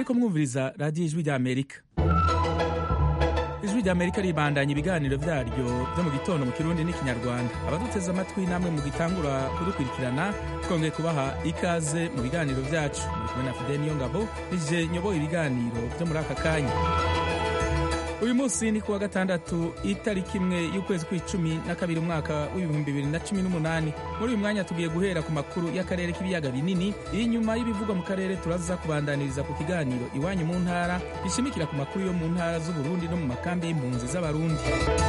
muriko mwumviriza radiyo ijwi rya amerika ijwi rya amerika ribandanya ibiganiro vyaryo vyo mu gitondo mu kirundi n'ikinyarwanda abaduteze amatwi namwe mu gitangura kudukurikirana twongeye kubaha ikaze mu biganiro vyacu muri kumwe na fidel niyongabo nije nyoboye ibiganiro vyo muri aka kanya uyu munsi ni kuwa gatandatu itariki imwe y'ukwezi kw'icumi na kabiri umwaka w'ibihumbi bibiri na cumi n'umunani muri uyu mwanya tugiye guhera ku makuru y'akarere k'ibiyaga binini iyi nyuma y'ibivugwa mu karere turaza kubandaniriza ku kiganiro iwanyu mu ntara gishimikira ku makuru yo mu ntara z'uburundi no mu makambi y'impunzi z'abarundi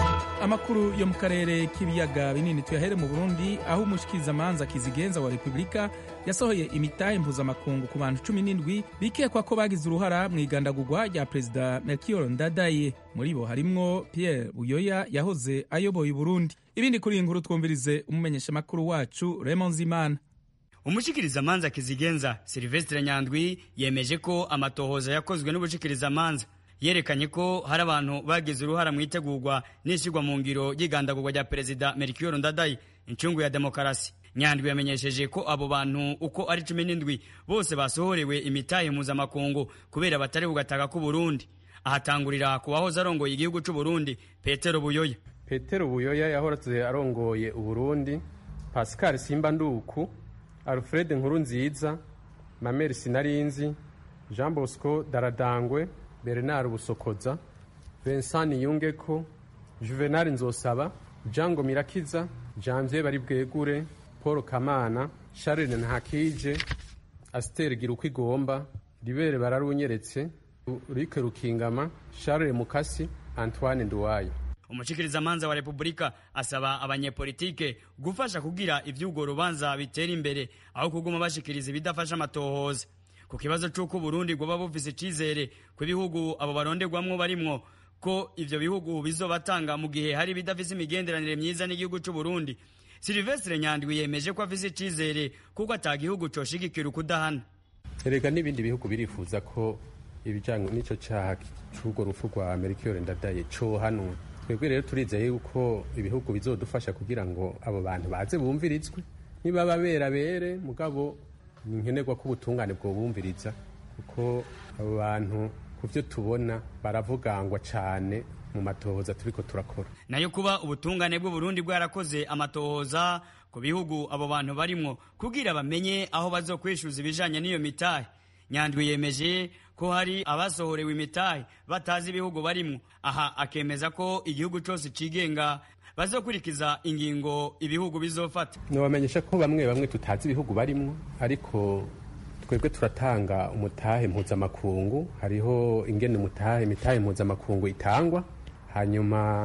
amakuru yo mu karere k'ibiyaga binini tuyahere mu burundi aho umushikirizamanza kizigenza wa repubulika yasohoye imitahe mpuzamakungu ku bantu cumi n'indwi bikekwa ko bagize uruhara mu igandagurwa rya perezida melchior ndadaye muri bo harimwo pierre buyoya yahoze ayoboye uburundi ibindi kuri iyi nkuru twumvirize umumenyeshamakuru wacu raymond zimana umushikirizamanza kizigenza silvestre nyandwi yemeje ko amatohoza yakozwe n'ubushikirizamanza yerekanye ko hari abantu bagize uruhara mu itegurwa n'ishyirwa mu ngiro y'igandagurwa rya perezida melchior ndadaye incungu ya demokarasi nyandwi yamenyesheje ko abo bantu uko ari cumi n'indwi bose basohorewe imitahe mpuzamakungu kubera batari bugataka k'uburundi ahatangurira ku wahoze arongoye igihugu c'uburundi petero buyoya petero buyoya yahoratse arongoye uburundi pascal simba nduku alfred nkuru nziza mameri sinarinzi jean bosco daradangwe bernard busokoza vincent yungeko juvenal nzosaba jango mirakiza janvier bari bwegure paul kamana charles ntakije asiteri gira uko igomba ribere bararunyeretse rike rukingama charles mukasi antoine nduwayo umushikirizamanza wa repubulika asaba abanyepolitike gufasha kugira ivy'urwo rubanza bitera imbere aho kuguma bashikiriza ibidafasha amatohoza ku kibazo c'uko uburundi bwoba bufise icizere ku bihugu abo baronderwamwo barimwo ko ivyo bihugu bizobatanga mu gihe hari bidafise imigenderanire myiza n'igihugu c'uburundi silvestre nyandwi yemeje ko afise icizere kuko ata gihugu coshigikira ukudahana erega n'ibindi bihugu birifuza ko ibijanye n'ico caha c'urwo rupfu rwa melchior ndadaye cohanwa twebwe rero turizeye yuko ibihugu bizodufasha kugira ngo abo bantu baze bumvirizwe nibaba berabere mugabo ni nkenerwa ko ubutungane bwobumviriza kuko abo bantu ku byo tubona baravugangwa cane mu matohoza turiko turakora nayo kuba ubutungane bw'uburundi bwarakoze amatohoza ku bihugu abo bantu barimwo kugira bamenye aho bazokwishuza ibijanye n'iyo mitahe nyandwi yemeje ko hari abasohorewe imitahe batazi ibihugu barimwo aha akemeza ko igihugu cose cigenga bazokurikiza ingingo ibihugu bizofata nobamenyesha ko bamwe bamwe tutazi ibihugu barimwo ariko twebwe turatanga umutahe mpuzamakungu hariho ingene umutahe imitahe mpuzamakungu itangwa hanyuma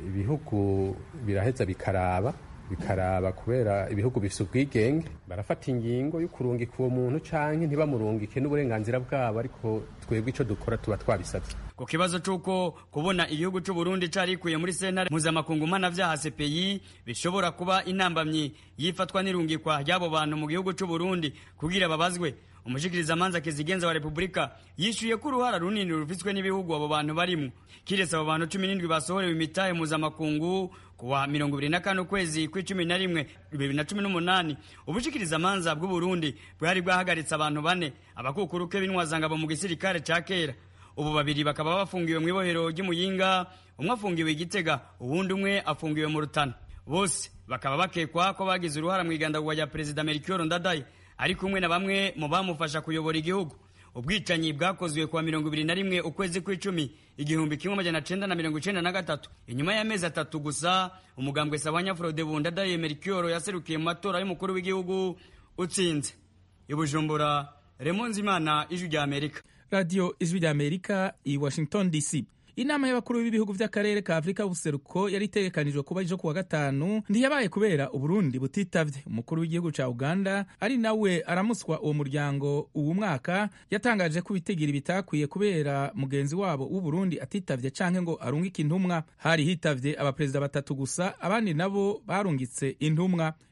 ibihugu biraheza bikaraba bikaraba kubera ibihugu bifise ubwigenge barafata ingingo yo kurungika uwo muntu canke ntibamurungike n'uburenganzira bwabo ariko twebwe ico dukora tuba twabisavye ku kibazo c'uko kubona igihugu c'uburundi carikuye muri sentare mpuzamakungu mpanavyaha cpi bishobora kuba intambamyi yifatwa n'irungikwa ry'abo bantu mu gihugu c'uburundi kugira babazwe umushikirizamanza kizigenza wa repubulika yishuye ko uruhara runini rufitswe n'ibihugu abo bantu barimwo kiretse abo bantu cumi n'indwi basohorewe imitahe mpuzamakungu kuwa mirongo ibiri na kane ukwezi kw'icumi na rimwe bibiri na cumi n'umunani ubushikirizamanza bw'uburundi bwari bwahagaritse abantu bane abakukuruke b'intwazangabo mu gisirikare ca kera ubu babiri bakaba bafungiwe mu ibohero ry'umuyinga umwe afungiwe igitega uwundi umwe afungiwe mu rutana bose bakaba bakekwa ko bagize uruhara mu igandagurwa rya perezida melchior ndadaye ari kumwe na bamwe mu bamufasha kuyobora igihugu ubwicanyi bwakozwe kuwa mirongo ibiri na rimwe ukwezi kw'icumi igihumbi kimwe amajana cenda na mirongo icenda na gatatu inyuma y'amezi atatu gusa umugambwe sabanya frode bundadaye melchior yaserukiye mu matora y'umukuru w'igihugu utsinze ibujumbura remonzi imana ijwi rya amerika radiyo ijwi rya amerika i washington dc inama y'abakuru b'ibihugu by'akarere ka afurika y'ubuseruko yari itegekanijwe kuba ejo kuwa gatanu ntiyabaye kubera uburundi butitavye umukuru w'igihugu ca uganda ari nawe aramuswa uwo muryango uwu mwaka yatangaje ko ibitigiri bitakwiye kubera mugenzi wabo w'uburundi atitavye canke ngo arungike intumwa hari hitavye abaperezida batatu gusa abandi nabo barungitse intumwa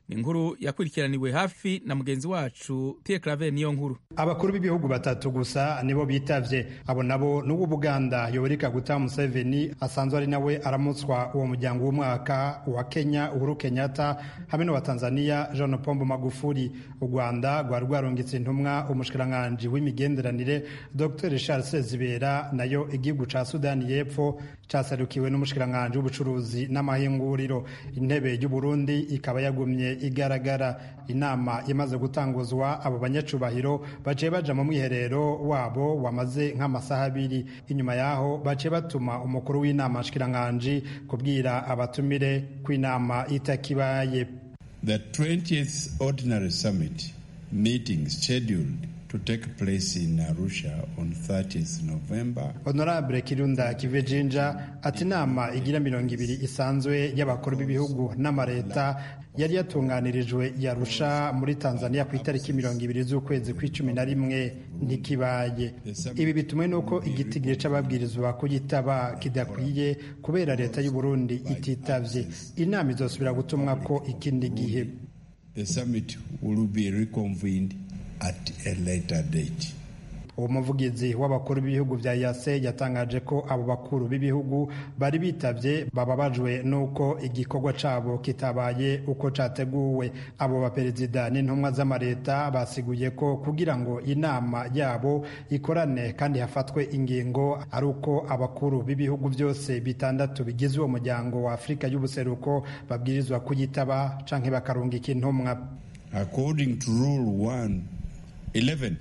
ni inkuru yakurikiraniwe hafi na mugenzi wacu Pierre Claver niyo nkuru abakuru b'ibihugu batatu gusa nibo bitavye abo nabo n'uwo Buganda Yoweri Kaguta Museveni asanzwe ari nawe aramutswa uwo muryango w'umwaka wa Kenya Uhuru Kenyatta hamwe n'uwa Tanzania John Pombo Magufuli u Rwanda rwari rwarungitse intumwa umushikiranganji w'imigenderanire Dr Charles Sezibera nayo igihugu ca Sudani y'Epfo casarukiwe n'umushikiranganji w'ubucuruzi n'amahinguriro intebe y'u Burundi ikaba yagumye igaragara inama imaze gutanguzwa abo banyacubahiro baciye baja mu mwiherero wabo wamaze nk'amasaha abiri inyuma yaho baciye batuma umukuru w'inama nshikiranganji kubwira abatumire ko inama itakibaye The 20th Ordinary Summit meeting scheduled to take place in Arusha on 30th November. Honorable Kirunda Kivejinja ati inama igira mirongo ibiri isanzwe y'abakuru b'ibihugu n'amareta yari yatunganirijwe yarusha muri Tanzania ku itariki mirongo ibiri z'ukwezi kw'icumi na rimwe ntikibaye ibi bitumwe n'uko igitigiri c'ababwirizwa kuyitaba kidakwiye kubera leta y'u Burundi ititavye inama izosubira gutumwa ko ikindi gihe The summit will be reconvened at a later date. uwo muvugizi w'abakuru b'ibihugu vya yase yatangaje ko abo bakuru b'ibihugu bari bitavye bababajwe n'uko igikorwa cabo kitabaye uko categuwe abo baperezida n'intumwa z'amareta basiguye ko kugira ngo inama yabo ikorane kandi hafatwe ingingo ari uko abakuru b'ibihugu byose bitandatu bigize uwo muryango wa afurika y'ubuseruko babwirizwa kuyitaba canke bakarungika intumwa According to Rule 1, 11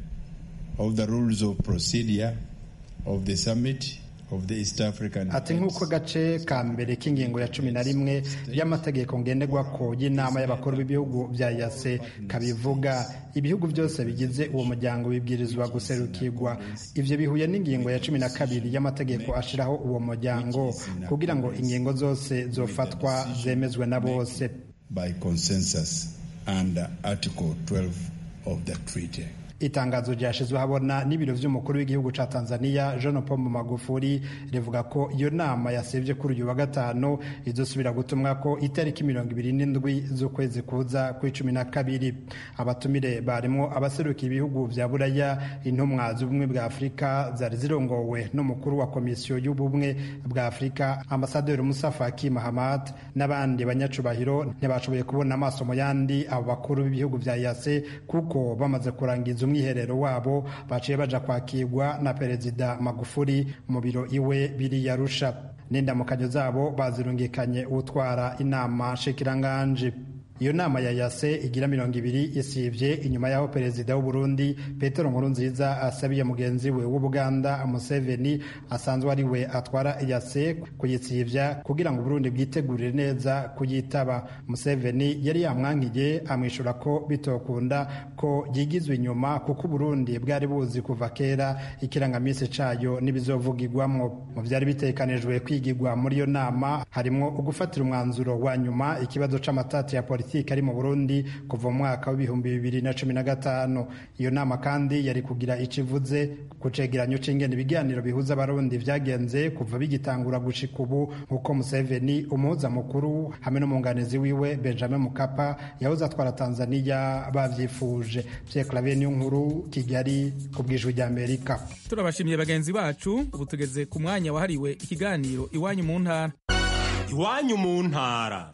of the rules of procedure of the summit of the East African ati nk'uko gace ka mbere k'ingingo ya cumi na rimwe y'amategeko ngenderwako y'inama y'abakuru b'ibihugu bya yase kabivuga ibihugu byose bigize uwo muryango bibwirizwa guserukirwa ivyo bihuye n'ingingo ya cumi na kabiri y'amategeko ashiraho uwo muryango kugira ngo ingingo zose zofatwa zemezwe na bose by consensus under Article 12 of the treaty. itangazo ryashizwe habona n'ibiro vy'umukuru w'igihugu ca Tanzania John Pombe Magufuli rivuga ko iyo nama yasevye kuri uyu wa gatanu izosubira gutumwa ko itariki mirongo ibiri n'indwi z'ukwezi kuza kw'icumi na kabiri abatumire barimo abaserukiye ibihugu vya buraya intumwa z'ubumwe bwa afurika zari zirongowe n'umukuru wa komisiyo y'ubumwe bwa afurika ambasaderi Musa Faki Mahamat n'abandi banyacubahiro ntibashoboye kubona amaso mu yandi abo bakuru b'ibihugu vya yase kuko bamaze kurangiza umwiherero wabo baciye baja kwakirwa na perezida magufuli mu biro iwe biri yarusha n'indamukanyo zabo bazirungikanye utwara inama shikiranganje iyo nama ya yase igira mirongo ibiri isivye inyuma y'aho perezida w'uburundi petero nkurunziza asabiye mugenzi we w'ubuganda museveni asanzwe ari we atwara yase kuyitsivya kugira ngo uburundi bwitegurire neza kuyitaba museveni yari yamwankiye amwishura ko bitokunda ko yigizwe inyuma kuko uburundi bwari buzi kuva kera ikirangamisi cayo n'ibizovugirwamwo mu vyari bitekanijwe kwigirwa muri iyo nama harimwo ugufatira umwanzuro wa nyuma ikibazo c'amatati ya politiki politiki ari mu Burundi kuva mu mwaka w'ibihumbi bibiri na cumi na gatanu iyo nama kandi yari kugira ico ivuze ku cegeranyo c'ingene ibiganiro bihuza abarundi vyagenze kuva bigitangura gushika ubu nk'uko Museveni umuhuza mukuru hamwe n'umwunganizi wiwe Benjamin Mkapa yahoze atwara Tanzania bavyifuje Pierre Claver niyo nkuru Kigali ku bw'ijwi rya Amerika turabashimiye bagenzi bacu ubu tugeze ku mwanya wahariwe ikiganiro iwanyu mu ntara iwanyu mu ntara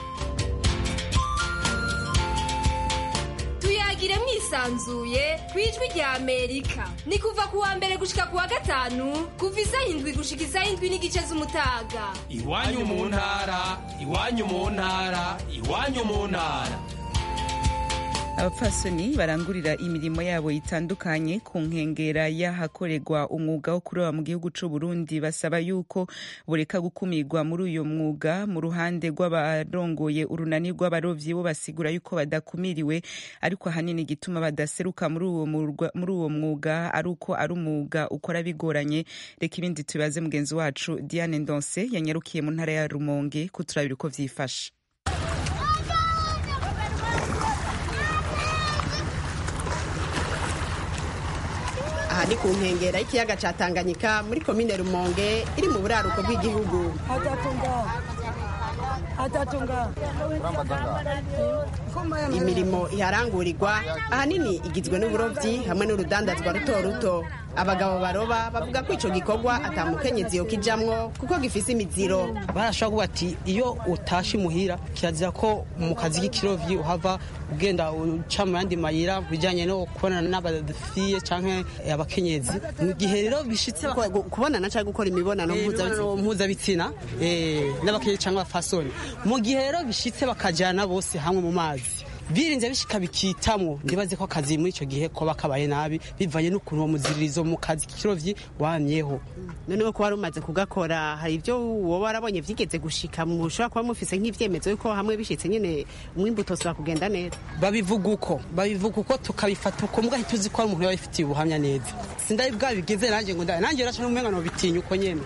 tuyagire mwisanzuye ku ijwi rya amerika ni kuva ku wa mbere gushika ku wa gatanu kuva isaha indwi gushika isaha indwi n'igice z'umutaga iwanyu mu ntara iwanyu mu ntara iwanyu mu ntara abapfasoni barangurira imirimo yabo itandukanye ku nkengera y'ahakorerwa umwuga wo kuroba mu gihugu c'u Burundi basaba yuko bureka gukumirwa muri uyo mwuga mu ruhande rw'abarongoye urunani rw'abarovyi bo basigura yuko badakumiriwe ariko ahanini igituma badaseruka muri uwo muri uwo mwuga ari uko ari umwuga ukora bigoranye reka ibindi tubaze mugenzi wacu Diane Ndonse yanyarukiye mu ntara ya Rumonge kuturabira uko vyifashe aha ni ku nkengera y'ikiyaga cya tanganyika muri komine rumonge iri mu buraruko bw'igihugu imirimo iharangurirwa ahanini igizwe n'uburobyi hamwe n'urudandazwa ruto ruto abagabo baroba bavuga ko ico gikorwa atamukenyezi yokijamwo kuko gifise imiziro barashobora kuvuga ati iyo utashe imuhira kirazira ko mu kazi k'ikirovyi uhava ugenda uca mu yandi mayira bijanye no kubonana n'abafiye canke abakenyezi mu gihe rero bishitse kubonana canke gukora imibonano mpuzabitsina n'abakenyezi canke abafasoni mu gihe rero bishitse bakajana bose hamwe mu mazi birinze bishika bikitamwo ndibaze ko akazi muri ico gihe koba kabaye nabi bivanye n'ukuntu uwo muziririzo mu kazi k'ikirovyi wamyeho noneho kuba rumaze kugakora hari ibyo woba warabonye vyigeze gushika mushobora kuba mufise nk'ivyemezo yuko hamwe bishitse nyene umwimbu utosubira kugenda neza babivuga uko babivuga uko tukabifata uko mbwa ntituzi ko ari umuntu yabifitiye ubuhamya neza sindari bwabigeze nanjye ngo ndaye nanjye raca n'umenga nobitinya uko nyene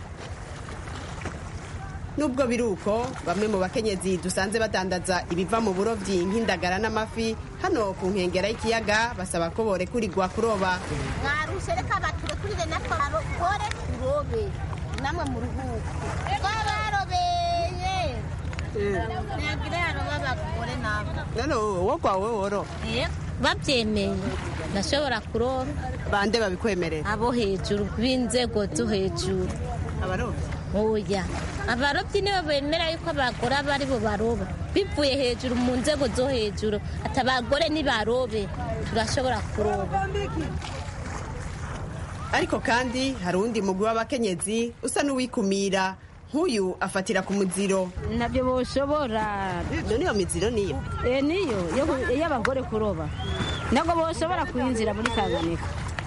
nubwo biri uko bamwe mu bakenyezi dusanze badandaza ibiva mu burovyi nk'indagara n'amafi hano ku nkengera y'ikiyaga basaba ko borekurirwa kuroba mwarushe reka baturekurire natwe barokore turobe namwe mu ruhuko twabarobeye nagire yaroba bagore nabo none wowe kwawe woro babyemeye ndashobora kuroba bande babikwemerera abo hejuru b'inzego zo hejuru abarobyi oya abarobyi nibo bemera yuko abagore aba ari bo baroba bivuye hejuru mu nzego zo hejuru ati abagore nibarobe turashobora kuroba ariko kandi hari uwundi mugwi w'abakenyezi usa n'uwikumira nk'uyu afatira ku muziro ntabyo boshobora none iyo miziro niyo eh niyo y'abagore kuroba ntabwo boshobora kuyinjira muri tanganyika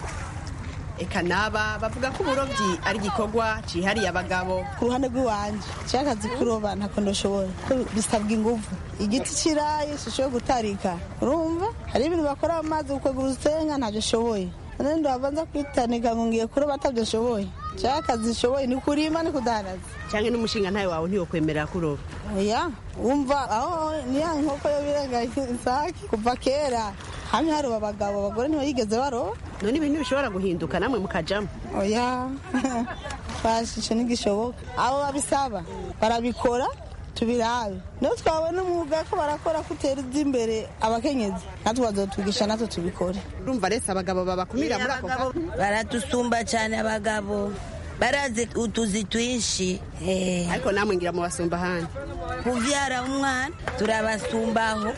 eka naba bavuga ko uburobyi ari igikorwa cihariye abagabo ku ruhande rw'iwanje cyakazi kuroba ntako ndoshobora bisabwa ingufu igiti kiraye sishoboye gutarika urumva hari ibintu bakora mu mazi gukwegura urusenga ntabyo ashoboye none ndabanza kwitanika ngo ngiye kuroba atabyo ashoboye cyakazi ishoboye ni kurima ni kudandaza cyangwa n'umushinga ntawe wawe ntiwokwemerera kuroba oya wumva aho niya nkoko yo birenga isake kuva kera hamwe haroba abagabo abagore ntibayigeze baroba none ibintu bishobora guhinduka namwe mukajamo oya fashisho ntigishoboka abo babisaba barabikora tubirabe niyo twabona umwuga ko barakora ko utera imbere abakenyezi natwe bazotwigisha natwe tubikore urumva rese abagabo babakumira muri ako kanya baradusumba cyane abagabo barazi utuzi twinshi ariko namwe ngira mubasumba ahandi kuvyara umwana turabasumbaho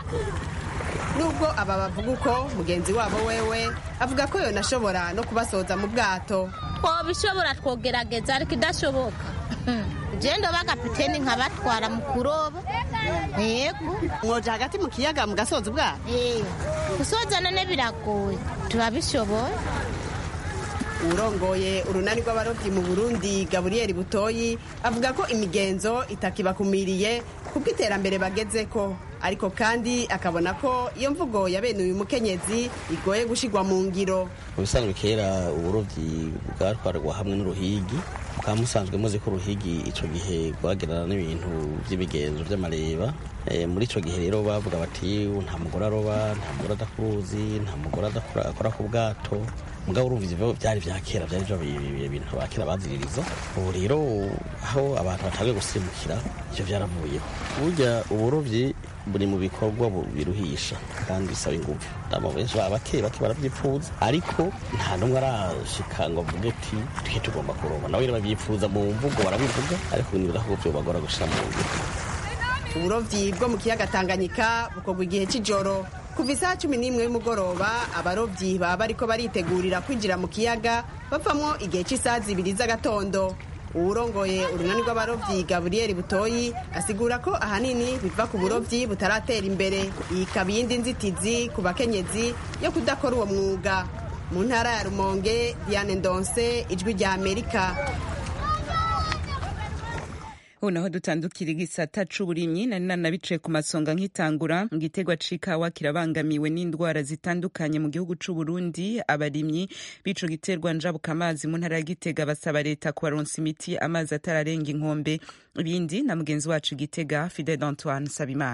nubwo aba bavuga uko mugenzi wabo wewe avuga ko yonashobora no kubasoza mu bwato twobishobora twogerageza ariko idashoboka jendo bagapiteni nkabatwara mu kuroba yego mwoja hagati mu kiyaga mugasoza ubwato gusoza none biragoye turabishoboye urongoye urunani rw'abarobyi mu burundi gaburiyeri butoyi avuga ko imigenzo itakibakumiriye kuko iterambere bageze ko ariko kandi akabona ko iyo mvugo ya bene uyu mukenyezi igoye gushigwa mu ngiro mu bisanzwe kera uburobyi bwatwarwa hamwe n'uruhigi bukaba musanzwe muzi ko uruhigi icyo gihe rwagerana n'ibintu by'imigenzo by'amareba muri icyo gihe rero bavuga bati nta mugore aroba nta mugore adakuruzi nta mugore akora ku bwato mugabo urumva ivyo byari vya kera byari byo bintu ba kera baziririza ubu rero aho abantu batangiye gusimukira ivyo byaravuyeho burya uburovyi buri mu bikorwa biruhisha kandi bisaba ingufu ndama benshi baba bake bake baravyipfuza ariko nta n'umwe arashika ngo avuge ati twe tugomba kuroba nawe rero babyifuza mu mvugo barabivuga ariko nibaza ko vyobagora gushira mu ngiro uburovyi bwo mu kiyaga tanganyika bukorwa igihe c'ijoro kuva isaha cumi n'imwe y'umugoroba abarovyi baba bariko baritegurira kwinjira mu kiyaga bavamwo igihe c'isaha zibiri z'agatondo uwurongoye urunani rw'abarovyi gaburiyeri butoyi asigura ko ahanini biva ku burovyi butaratera imbere iyi ikaba iyindi nzitizi ku bakenyezi yo kudakora uwo mwuga mu ntara ya rumonge diane ndonse ijwi rya amerika naho dutandukira igisata c'uburimyi nari nanabicaye ku masonga nk'itangura igitegwa c'ikawa kirabangamiwe n'indwara zitandukanye mu gihugu c'uburundi abarimyi b'ico giterwa njabuka amazi mu ntara ya gitega basaba leta kubaronsa imiti amazi atararenga inkombe ibindi na mugenzi wacu gitega fidel antoine sabimana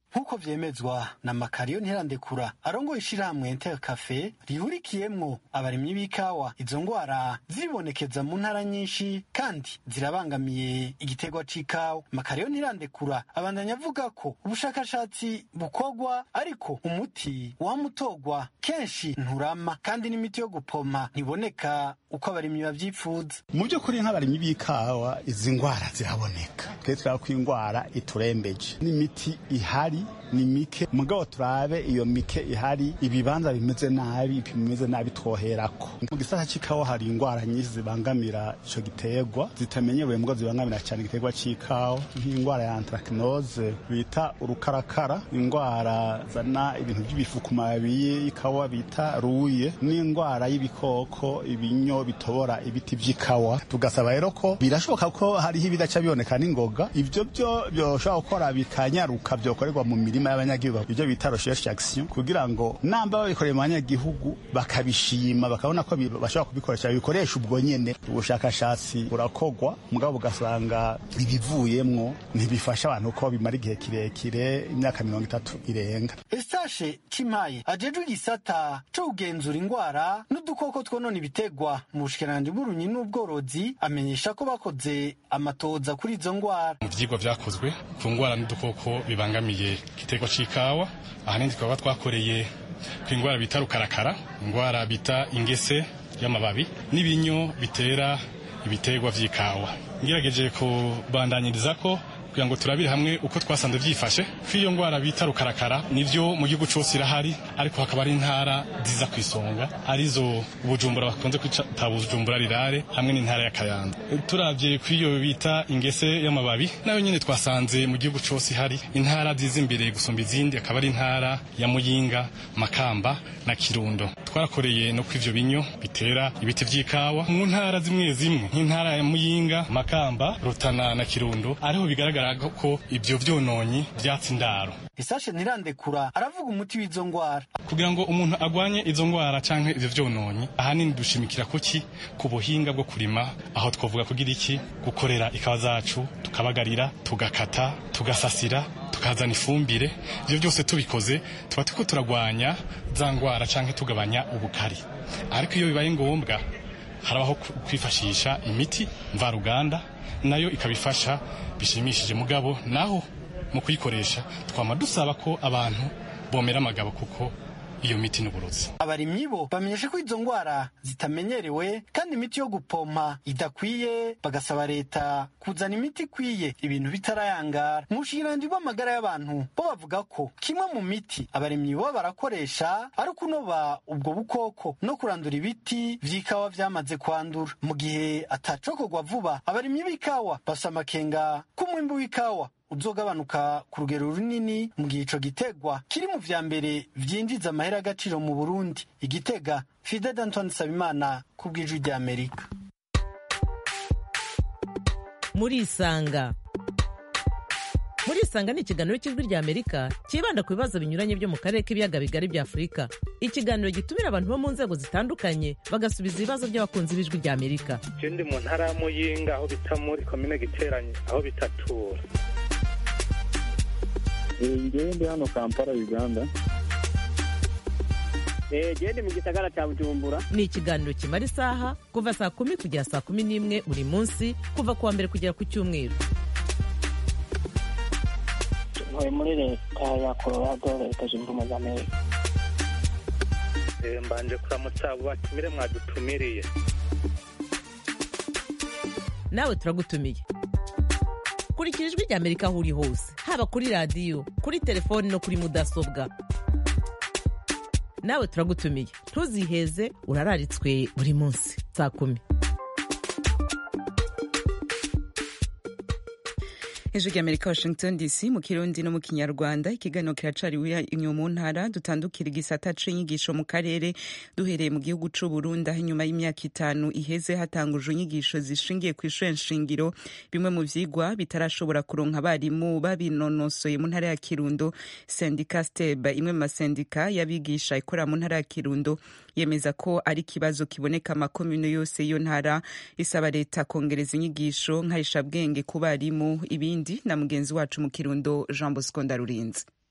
nk'uko vyemezwa na makariyo ntirandekura arongoye ishirahamwe inter cafe rihurikiyemwo abarimyi b'ikawa izo ngwara ziribonekeza mu ntara nyinshi kandi zirabangamiye igiterwa c'ikawa makariyo ntirandekura abandanya avuga ko ubushakashatsi bukorwa ariko umuti wamutogwa kenshi nturama kandi n'imiti yo gupoma ntiboneka uko abarimyi bavyipfuza mu by'ukuri nk'abarimyi b'ikawa izi ngwara ziraboneka twe turaba ko ingwara iturembeje n'imiti ihari ni mike mugabo turabe iyo mike ihari ibibanza bimeze nabi bimeze nabi twoherako mu gisata c'ikawa hari ingwara nyinshi zibangamira ico giterwa zitamenyerewe mugabo zibangamira cyane igiterwa c'ikawa nk'ingwara ya anthracnose bita urukarakara ingwara zana ibintu by'ibifu ku mababi y'ikawa bita ruye n'ingwara y'ibikoko ibinyo bitobora ibiti vy'ikawa tugasaba rero ko birashoboka ko hariho ibidaca biboneka n'ingoga ivyo byo byoshobora gukora bikanyaruka byokorerwa mu mirima y'abanyagihugu ibyo bita recherche action kugira ngo namba babikoreye mu banyagihugu bakabishima bakabona ko bashobora kubikoresha bikoresha ubwo nyene ubushakashatsi burakogwa mugabo ugasanga ibivuyemwo ntibifasha abantu ko bimara igihe kirekire imyaka mirongo itatu irenga Eustache Chimaye ajejwe igisata co kugenzura ingwara n'udukoko twonona ibitegwa mu bushikiranganji bw'uburimyi n'ubworozi amenyesha ko bakoze amatoza kuri izo ngwara mu vyigwa vyakozwe ku ngwara n'udukoko bibangamiye igiterwa c'ikawa ahanini tukaba twakoreye ku ingwara bita rukarakara ingwara bita ingese y'amababi n'ibinyo bitera ibiterwa vy'ikawa ngerageje kubandanyiriza ko kugira ngo turabire hamwe uko twasanze vyifashe kw'iyo ngwara bita rukarakara nivyo mu gihugu cose irahari ariko hakaba ari intara ziza ku isonga arizo bujumbura bakunze kwita bujumbura rirare hamwe n'intara ya kayanza turavye kw'iyo bita ingese y'amababi nayo nyene twasanze mu gihugu cose ihari intara ziza imbere gusumba izindi akaba ari intara ya muyinga makamba na kirundo twarakoreye no kw'ivyo binyo bitera ibiti vy'ikawa mu ntara zimwe zimwe nk'intara ya muyinga makamba rutana na kirundo ariho bigaragara ko ibyo vyononyi vyatsi indaro Isashe ntirandekura aravuga umuti w'izo ngwara kugira ngo umuntu agwanye izo ngwara canke ivyo vyononyi ahanini dushimikira kuki ku buhinga bwo kurima aho twavuga kugira iki gukorera ikawa zacu tukabagarira tugakata tugasasira tukazana ifumbire ivyo byose tubikoze tuba turiko turagwanya za ngwara canke tugabanya ubukari ariko iyo bibaye ngombwa harabaho kwifashisha imiti mvaruganda nayo ikabifasha bishimishije mugabo naho mu kuyikoresha twama dusaba ko abantu bomera amagabo kuko iyo miti n'uburozi abarimyi bo bamenyesha ko izo ngwara zitamenyerewe kandi imiti yo gupompa idakwiye bagasaba leta kuzana imiti ikwiye ibintu bitarayangara mu bushikiranganji bw'amagara y'abantu bo bavuga ko kimwe mu miti abarimyi bo barakoresha ari ukunoba ubwo bukoko no kurandura ibiti vy'ikawa vyamaze kwandura mu gihe atacokorwa vuba abarimyi b'ikawa bafise amakenga k'umwimbu w'ikawa uzogabanuka ku rugero runini mu gihe ico gitegwa kiri mu vya mbere vyinjiza amahera y'agaciro mu burundi igitega fide d'antoine sabimana ku bw'ijwi rya amerika murisanga murisanga ni ikiganiro cy'ijwi rya amerika cyibanda ku bibazo binyuranye byo mu karere k'ibiyaga bigari bya afurika ikiganiro gitumira abantu bo mu nzego zitandukanye bagasubiza ibibazo by'abakunzi b'ijwi rya amerika ndi mu ntara ya muyinga aho bita muri komine giteranye aho bitatura ngewe ndi hano kampala uganda gende mu gisagara cya bujumbura ni ikiganiro kimara isaha kuva saa kumi kugera saa kumi n'imwe buri munsi kuva ku wa mbere kugera ku cyumweru ntuye muri leta ya colorado leta zunze ubumwe za amerika mbanje kuramutsa abo batumire mwadutumiriye nawe turagutumiye kurikira ijwi rya amerika aho uri hose haba kuri radiyo kuri telefoni no kuri mudasobwa nawe turagutumiye ntuziheze urararitswe buri munsi saa kumi hejuru y'amerika washington dc mu kirundi no mu kinyarwanda ikiganiro kiracariwe inyuma mu ntara dutandukira igisata c'inyigisho mu karere duhereye mu gihugu c'u burundi aho inyuma y'imyaka itanu iheze hatangujwe inyigisho zishingiye ku ishure nshingiro bimwe mu vyigwa bitarashobora kuronka abarimu babinonosoye mu ntara ya kirundo sendika steb imwe mu masendika y'abigisha ikorera mu ntara ya kirundo yemeza ko ari ikibazo kiboneka amakomune yose y'iyo ntara isaba leta kongereza inyigisho nkahishabwenge ku barimu ibindi na mugenzi wacu mu kirundo jean bosco ndarurinze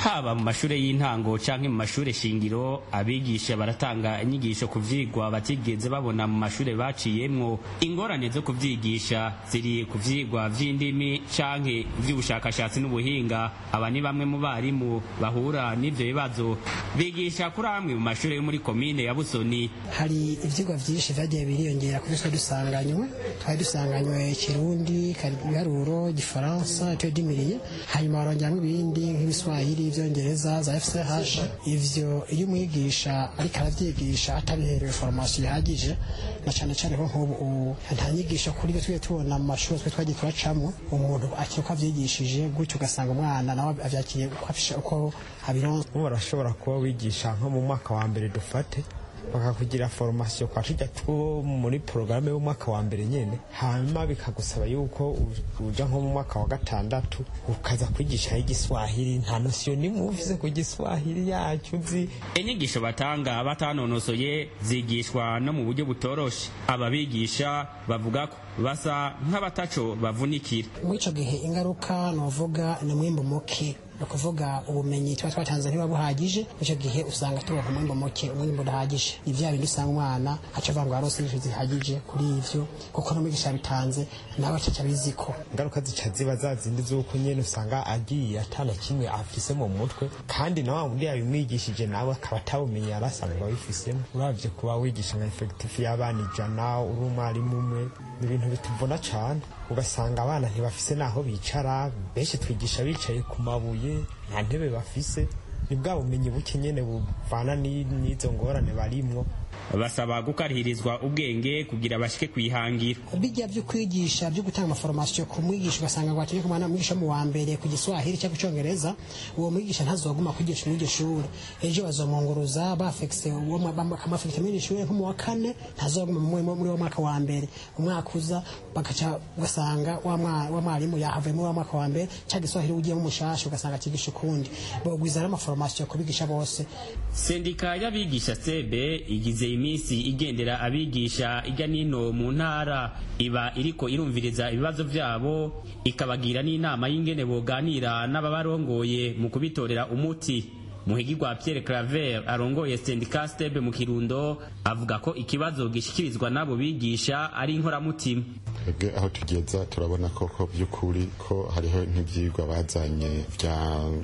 haba mu mashuri y'intango canke mu mashuri shingiro abigisha baratanga inyigisho ku vyigwa batigeze babona mu mashuri baciyemwo ingorane zo kuvyigisha ziri ku vyigwa vy'indimi canke vy'ubushakashatsi n'ubuhinga aba ni bamwe mu barimu bahura n'ivyo bibazo bigisha kuri amwe mu mashuri yo muri komine ya busoni hari ivyigwa vyinshi vyagiye biriyongera kuri twe dusanganywe twari dusanganywe kirundi ibiharuro igifaransa icyo dimiriye hanyuma barongeramo ibindi nk'ibiswahili ivyongereza za fch ivyo iyo umwigisha ariko aravyigisha atabiherewe formation ihagije na cane cane ko nk'ubu nta nyigisho kuri byo twiye tubona mu mashuri twe twagiye turacamwo umuntu akiri uko avyigishije gutyo ugasanga umwana nawe avyakiriye uko abironse ubu barashobora kuba wigisha nko mu mwaka wa mbere dufate bakakugira formation kwa tujya two muri porogaramu y'umwaka wa mbere nyene hanyuma bikagusaba yuko uja nko mu mwaka wa gatandatu ukaza kwigisha igiswahili nta nosiyo nimwe uvuze ku giswahili yacu uzi inyigisho batanga batanonosoye zigishwa no mu buryo butoroshe ababigisha bavuga ko basa nk'abataco bavunikira muri ico gihe ingaruka novuga ni mwimbu muke ni ukuvuga ubumenyi tuba twatanze ntiba buhagije icyo gihe usanga turonka umwimbo muke umwimbo udahagije ni bya bindi usanga umwana aca avuga ngo yarose inyigisho zihagije kuri ivyo kuko n'umwigisha yabitanze nawe acaca abiziko ingaruka zica ziba za zindi z'uko nyene usanga agiye atana kimwe afise mu mutwe kandi na wa wundi yabimwigishije nawe akaba atabumenye yari asanzwe abifisemo uravye kuba wigisha nka efekitifu y'abana ijana uri umwarimu umwe ni ibintu bituvuna cane ugasanga abana ntibafise n'aho bicara benshi twigisha bicaye ku mabuye nta ntebe bafise ni bwa bumenyi buke nyene buvana n'izo ngorane barimwo basaba gukarihirizwa ubwenge kugira bashike kwihangira bijya byo kwigisha byo gutanga amaforomasiyo ku mwigisha ugasanga ngo atinye kumana mwigisha mu wa mbere ku giswahili cyangwa icyongereza uwo mwigisha ntazoguma kwigisha muri iryo shuri ejo bazomunguruza bafekise bakamafekita muri iryo shuri nko mu wa kane ntazoguma muri wa mwaka wa mbere umwaka uza bagaca ugasanga wa mwarimu yahavuye muri wa mwaka wa mbere cyangwa giswahili ugiyemo umushasha ugasanga akigisha ukundi bogwiza n'amaforomasiyo kubigisha bose sendika y'abigisha sebe igize iminsi igendera abigisha ijya nino mu ntara iba iriko irumviriza ibibazo vyabo ikabagira n'inama y'ingene boganira n'ababarongoye mu kubitorera umuti muhigirwa Pierre Claver arongoye sendika stebe mu Kirundo avuga ko ikibazo gishikirizwa n'abo bigisha ari inkoramutima twebwe aho tugeza turabona koko by'ukuri ko hariho nk'ibyigwa bazanye bya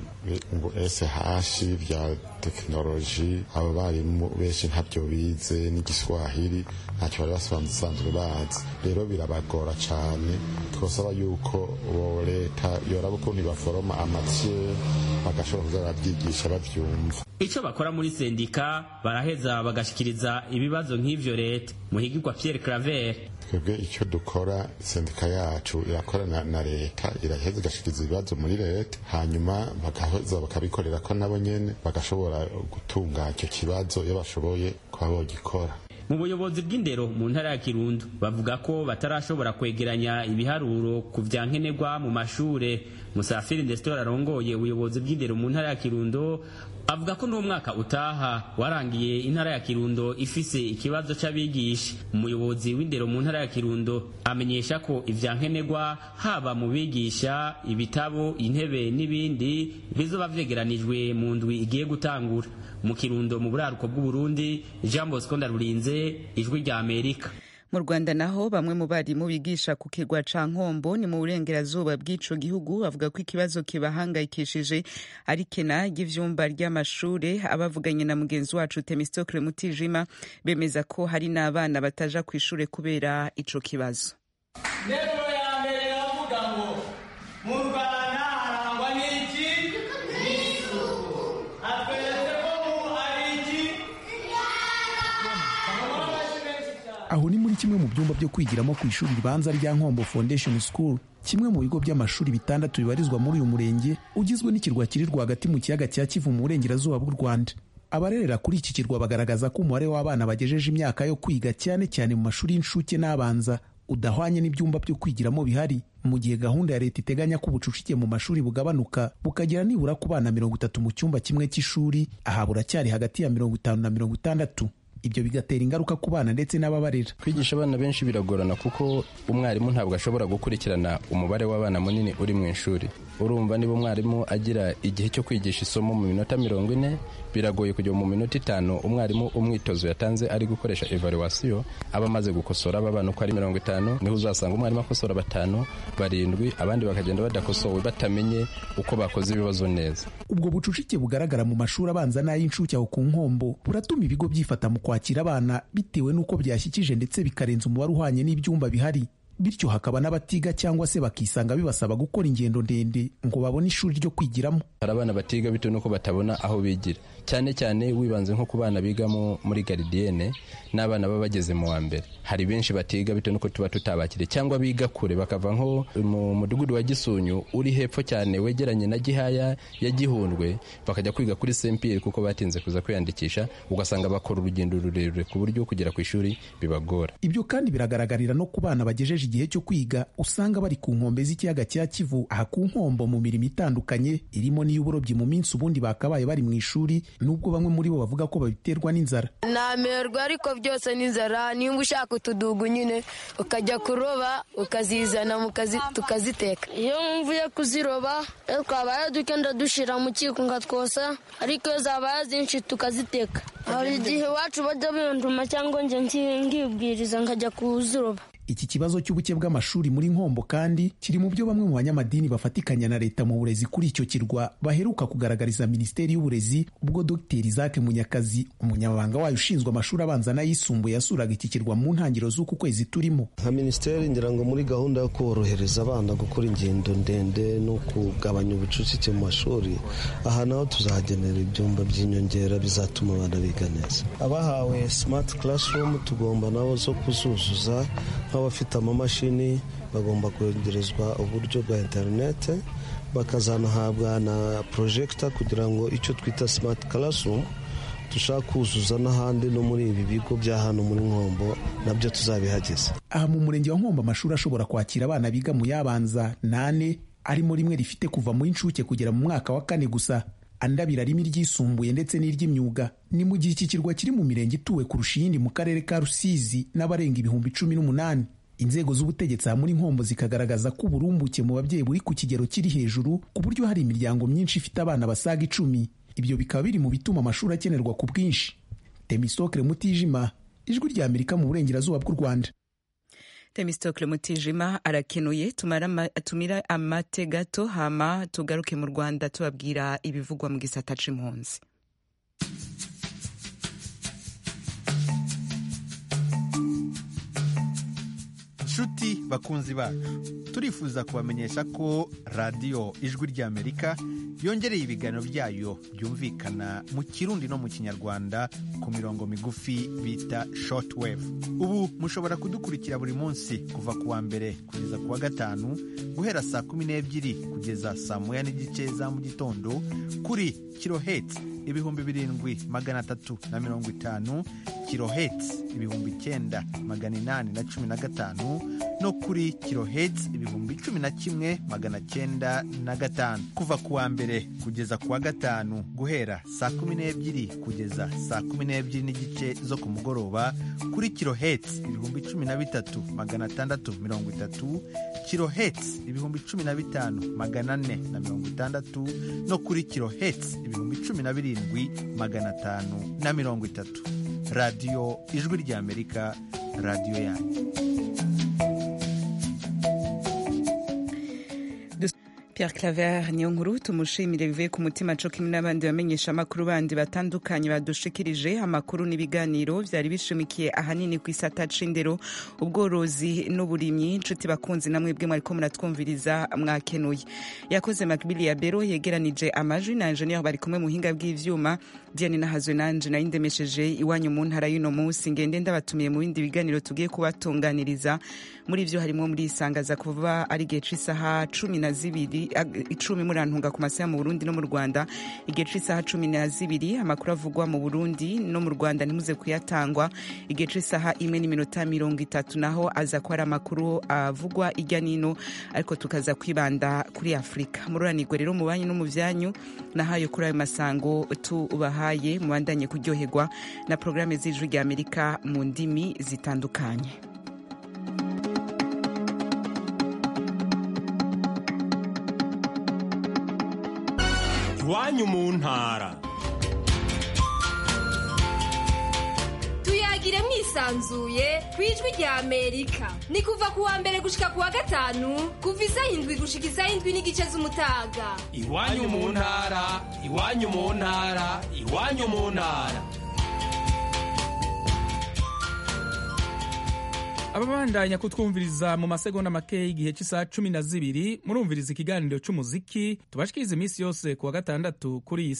SH bya tekinoloji abo barimu benshi ntabyo bize n'igiswahili ntacyo bari basanzwe bazi rero birabagora cyane twasaba yuko bo leta yoraba ukuntu baforoma amatiye bagashobora kuza barabyigisha babyumva ico bakora muri sendika baraheza bagashikiriza ibibazo nk'ivyo leta muhigirwa Pierre Claver twebwe icyo dukora sendika yacu irakorana na leta iraheza igashikiriza ibibazo muri leta hanyuma bagaheza bakabikorera ko nabo nyene bagashobora gutunganya icyo kibazo iyo bashoboye kuba bogikora mu buyobozi bw'indero mu ntara ya kirundo bavuga ko batarashobora kwegeranya ibiharuro ku vya nkenerwa mu mashure musafiri ndesitora arongoye ubuyobozi bw'indero mu ntara ya kirundo avuga ko n'umwaka utaha warangiye intara ya kirundo ifise ikibazo c'abigisha umuyobozi w'indero mu ntara ya kirundo amenyesha ko ivya nkenerwa haba mu bigisha ibitabo intebe n'ibindi bizoba vyegeranijwe mu ndwi igiye gutangura mu kirundo mu buraruko bw'uburundi jean bosco ndarurinze ijwi rya amerika mu rwanda naho bamwe mu barimu bigisha ku kirwa ca nkombo ni mu burengerazuba bw'ico gihugu bavuga ko ikibazo kibahangayikishije ari kena ry'ivyumba ry'amashure abavuganye na mugenzi wacu temistokle mutijima bemeza ko hari n'abana bataja kw'ishure kubera ico kibazo interuro ya mbere iravuga ngo mu rwanda harangwa n'iki n'isuku atweretse ko mu ari iki aho ni muri kimwe mu byumba byo kwigiramo ku ishuri ribanza rya nkombo foundation school kimwe mu bigo by'amashuri bitandatu bibarizwa muri uyu murenge ugizwe n'ikirwa kiri rwagati mu kiyaga cya kivu mu burengerazuba bw'u rwanda abarerera kuri iki kirwa bagaragaza ko umubare w'abana bagejeje imyaka yo kwiga cyane cyane mu mashuri y'incuke n'abanza udahwanye n'ibyumba byo kwigiramo bihari mu gihe gahunda ya leta iteganya ko ubucucike mu mashuri bugabanuka bukagera nibura ku bana mirongo itatu mu cyumba kimwe cy'ishuri aha buracyari hagati ya mirongo itanu na mirongo itandatu ibyo bigatera ingaruka ku bana ndetse n'ababarera kwigisha abana benshi biragorana kuko umwarimu ntabwo ashobora gukurikirana umubare w'abana munini uri mu ishuri urumva niba umwarimu agira igihe cyo kwigisha isomo mu minota mirongo ine biragoye kujya mu minota itanu umwarimu umwitozo yatanze ari gukoresha evaluwasiyo aba amaze gukosora aba bana uko ari mirongo itanu niho uzasanga umwarimu akosora batanu barindwi abandi bakagenda badakosowe batamenye uko bakoze ibibazo neza ubwo bucucike bugaragara mu mashuri abanza n'ay'incuke aho ku nkombo buratuma ibigo byifata mu kwakira abana bitewe n'uko byashyikije ndetse bikarenza umubare uhwanye n'ibyumba bihari bityo hakaba n'abatiga cyangwa se bakisanga bibasaba gukora ingendo ndende ngo babone ishuri ryo kwigiramo hari abana batiga bitewe n'uko batabona aho bigira cyane cyane wibanze nko ku bana bigamo muri garidiyene n'abana baba bageze mu wa mbere hari benshi batiga bitewe n'uko tuba tutabakiriye cyangwa biga kure bakava nko mu mudugudu wa gisunyu uri hepfo cyane wegeranye na gihaya ya gihundwe bakajya kwiga kuri sempiyeri kuko batinze kuza kwiyandikisha ugasanga bakora urugendo rurerure ku buryo kugera ku ishuri bibagora ibyo kandi biragaragarira no ku bana bagejeje igihe cyo kwiga usanga bari ku nkombe z'ikiyaga cya kivu aha ku nkombo mu mirimo itandukanye irimo n'iy'uburobyi mu minsi ubundi bakabaye bari mu ishuri nubwo bamwe muri bo bavuga ko babiterwa n'inzara namerwa ariko byose n'inzara nimba ushaka utudugu nyine ukajya kuroba ukazizana tukaziteka iyo mvuye kuziroba twabaye dukenda dushyira mu kiko ngatwosa ariko iyo zabaye zinshi tukaziteka hari igihe iwacu bajya binduma cyangwa njye ngibwiriza nkajya kuziroba iki kibazo cy'ubuke bw'amashuri muri nkombo kandi kiri mu byo bamwe mu banyamadini bafatikanya na leta mu burezi kuri icyo kirwa baheruka kugaragariza minisiteri y'uburezi ubwo dr isaac munyakazi umunyamabanga wayo ushinzwe amashuri abanza n'ayisumbuye yasuraga iki kirwa mu ntangiriro z'uku kwezi turimo nka minisiteri ngira ngo muri gahunda yo korohereza abana gukora ingendo ndende no kugabanya ubucucike mu mashuri aha naho tuzahagenera ibyumba by'inyongera bizatuma abana biga neza abahawe smart classroom tugomba nabo zo kuzuzuza nk'abafite amamashini bagomba kwegerezwa uburyo bwa interinete bakazanahabwa na porojegita kugira ngo icyo twita simati classroom dushaka kuzuza n'ahandi no muri ibi bigo bya hano muri nkombo nabyo tuzabihageze aha mu murenge wa nkombo amashuri ashobora kwakira abana biga mu yabanza nane arimo rimwe rifite kuva mu y'incuke kugera mu mwaka wa kane gusa andi abiri arimo iryisumbuye ndetse n'iry'imyuga ni mu gihe iki kirwa kiri mu mirenge ituwe kurusha iyindi mu karere ka rusizi n'abarenga ibihumbi cumi n'umunani inzego z'ubutegetsi aha muri nkombo zikagaragaza ko uburumbuke mu babyeyi buri ku kigero kiri hejuru ku buryo hari imiryango myinshi ifite abana basaga icumi ibyo bikaba biri mu bituma amashuri akenerwa ku bwinshi temisokere mutijima ijwi rya amerika mu burengerazuba bw'u rwanda temistokle mutijima arakenuye tumira amate gato hama tugaruke mu rwanda tubabwira ibivugwa mu gisata c'impunzi nshuti bakunzi bacu turifuza kubamenyesha ko radiyo ijwi ry'amerika yongereye ibiganiro byayo byumvikana mu kirundi no mu kinyarwanda ku mirongo migufi bita shortwave ubu mushobora kudukurikira buri munsi kuva ku wa mbere kugeza ku wa gatanu guhera saa kumi n'ebyiri kugeza saa moya n'igice za mu gitondo kuri kiloheti ibihumbi birindwi magana atatu na mirongo itanu kiloheti ibihumbi icyenda magana inani na cumi na gatanu no kuri kiloheti ibihumbi cumi na kimwe magana cyenda na gatanu kuva ku wa mbere kugeza ku wa gatanu guhera saa kumi n'ebyiri kugeza saa kumi n'ebyiri n'igice zo ku mugoroba kuri kiloheti ibihumbi cumi na bitatu magana atandatu mirongo itatu kiloheti ibihumbi cumi na bitanu magana ane na mirongo itandatu no kuri kiloheti ibihumbi cumi na birindwi magana atanu na mirongo itatu radiyo ijwi ry'amerika radiyo yanyu Pierre Claver niyo nkuru tumushimire bivuye ku mutima co kimwe n'abandi bamenyesha amakuru bandi batandukanye badushikirije amakuru n'ibiganiro vyari bishimikiye ahanini ku isata c'indero ubworozi n'uburimyi nshuti bakunzi namwe bwe mwariko muratwumviriza mwakenuye yakoze Macbili ya Bero yegeranije amajwi na engineer bari kumwe muhinga bw'ivyuma Diane nahazwe nanje nayo ndemesheje iwanyu mu ntara y'uno munsi ngende ndabatumiye mu bindi biganiro tugiye kubatunganiriza muri vyo harimo muri isangaza kuva ari gihe c'isaha cumi na zibiri abiri ag- icumi murantunga ku masaha mu burundi no mu rwanda igihe c'isaha cumi na zibiri amakuru avugwa mu burundi no mu rwanda ntimuze kuyatangwa igihe c'isaha imwe n'iminota mirongo itatu naho aza ko ari amakuru avugwa ijya nino ariko tukaza kwibanda kuri afurika mururanirwe rero mu banyu no mu vyanyu nahaye kuri ayo masango tubahaye mubandanye kuryoherwa na porogaramu z'ijwi rya amerika mu ndimi zitandukanye iwanyu mu ntara tuyagire mwisanzuye ku ijwi rya amerika ni kuva ku wa mbere gushika ku wa gatanu kuva isaha indwi gushika isaha indwi n'igice z'umutaga iwanyu mu ntara iwanyu mu ntara iwanyu mu ntara ababandanya kutwumviriza mu masegonda make y'igihe cy'isaha cumi na zibiri murumviriza ikiganiro cy'umuziki tubashikiriza iminsi yose ku wa gatandatu kuri iyi